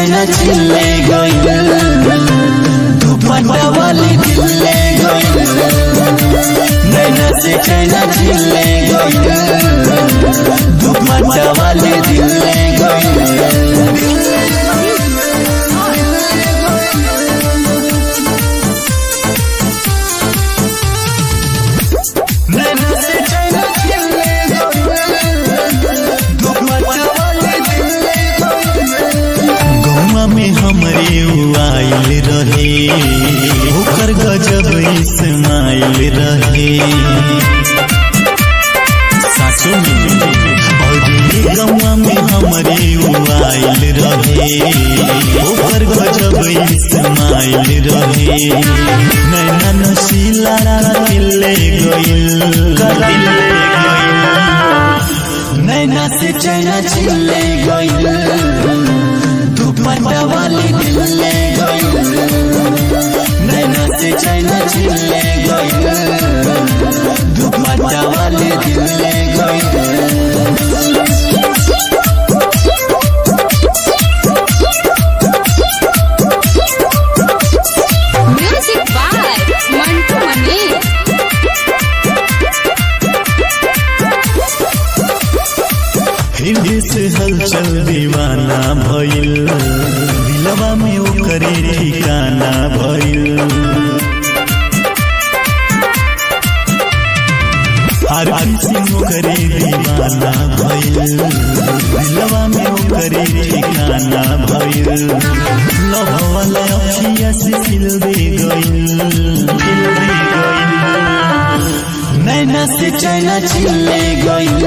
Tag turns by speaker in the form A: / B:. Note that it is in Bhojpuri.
A: चैना चिल्ले गइल दुपट्टा वाली दिल्ले गइल नैना से चैना चिल्ले गइल दुपट्टा वाली दिल्ले गइल नैना से चैना चिल्ले गइल दुपट्टा वाली दिल्ले गइल
B: गौवा में हमरे उ आइल रहे ओकर गजब इस्माइल रहे सासू में और ये गौवा में हमरे उ आइल रहे ओकर गजब इस्माइल रहे नैना नशीला दिले गइल दिले गइल
A: नैना से चैना चिल्ले गइल दुपट्टा वाली दिल्ले गइल नैना से चैना चिल्ले गइल दुपट्टा वाली दिल्ले गइल
C: Music by Mantu Mani.
B: हृदय से हलचल दीवाना भइल दिलवा में ओकरे ठिकाना भइल हर किसी ओकरे दीवाना भइल दिलवा में ओकरे ठिकाना भइल लव वाला अखिया से खिल दे गइल खिल दे गइल
A: नैना से चैना चिल्ले गइल